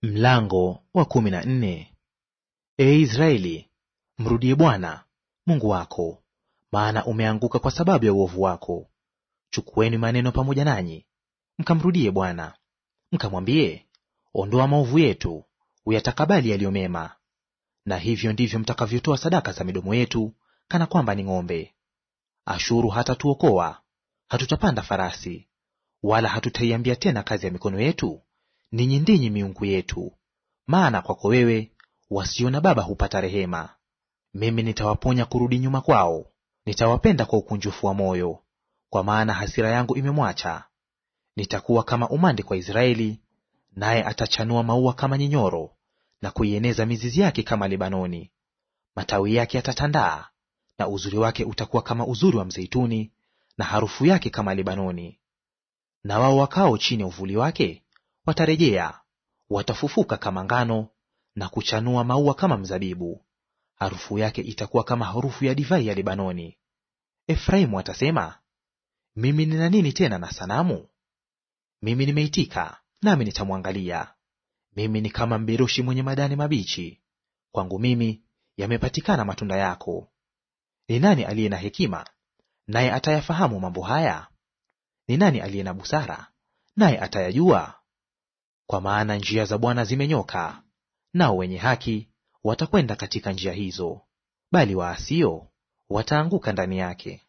Mlango wa kumi na nne. Ee Israeli, mrudie Bwana Mungu wako, maana umeanguka kwa sababu ya uovu wako. Chukueni maneno pamoja nanyi, mkamrudie Bwana, mkamwambie, ondoa maovu yetu, uyatakabali yaliyo mema. Na hivyo ndivyo mtakavyotoa sadaka za midomo yetu, kana kwamba ni ng'ombe. Ashuru hatatuokoa, hatutapanda farasi, wala hatutaiambia tena kazi ya mikono yetu, ninyi ndinyi miungu yetu. Maana kwako wewe wasio na baba hupata rehema. Mimi nitawaponya kurudi nyuma kwao, nitawapenda kwa ukunjufu wa moyo, kwa maana hasira yangu imemwacha. Nitakuwa kama umande kwa Israeli, naye atachanua maua kama nyinyoro, na kuieneza mizizi yake kama Lebanoni. Matawi yake yatatandaa, na uzuri wake utakuwa kama uzuri wa mzeituni, na harufu yake kama Lebanoni. Na wao wakao chini ya uvuli wake watarejea, watafufuka kama ngano, na kuchanua maua kama mzabibu. Harufu yake itakuwa kama harufu ya divai ya Lebanoni. Efraimu atasema, mimi nina nini tena na sanamu? Mimi nimeitika, nami nitamwangalia. Mimi ni kama mberoshi mwenye madani mabichi, kwangu mimi yamepatikana matunda yako. Ni nani aliye na hekima, naye atayafahamu mambo haya? Ni nani aliye na busara, naye atayajua? Kwa maana njia za Bwana zimenyoka, nao wenye haki watakwenda katika njia hizo, bali waasio wataanguka ndani yake.